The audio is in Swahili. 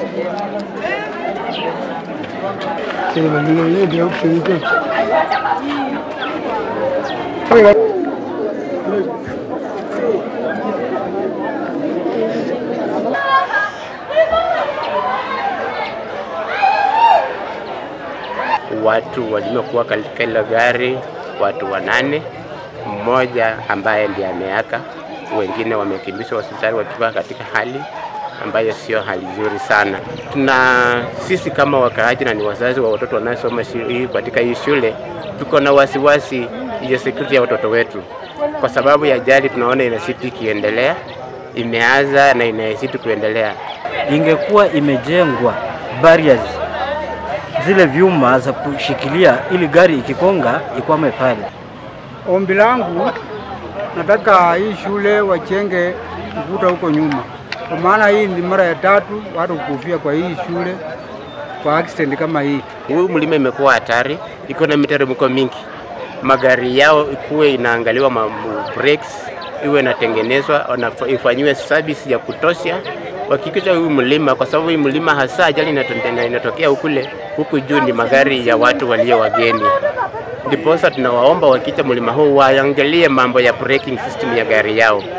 Watu waliokuwa katika ile gari watu wanane, mmoja ambaye ndiye ameaka, wengine wamekimbizwa hospitali wakiwa katika hali ambayo sio hali nzuri sana. Tuna sisi kama wakaaji na ni wazazi wa watoto wanaosoma hii katika hii shule, tuko na wasiwasi ya security ya watoto wetu, kwa sababu ya ajali tunaona inazidi ikiendelea, imeanza na inazidi kuendelea. Ingekuwa imejengwa barriers zile vyuma za kushikilia ili gari ikikonga ikwame pale. Ombi langu nataka hii shule wachenge ukuta huko nyuma, kwa maana hii ni mara ya tatu watu kukufia kwa hii shule kwa accident kama hii. Huu mlima imekuwa hatari, iko na miteremko mingi, magari yao ikuwe inaangaliwa ma brakes iwe inatengenezwa, ifanyiwe service ya kutosha wakikisha huu mlima, kwa sababu hii mlima hasa ajali inatokea hukule huku juu ni magari ya watu walio wageni. Ndiposa tunawaomba wakicha mlima huu waangalie mambo ya braking system ya gari yao.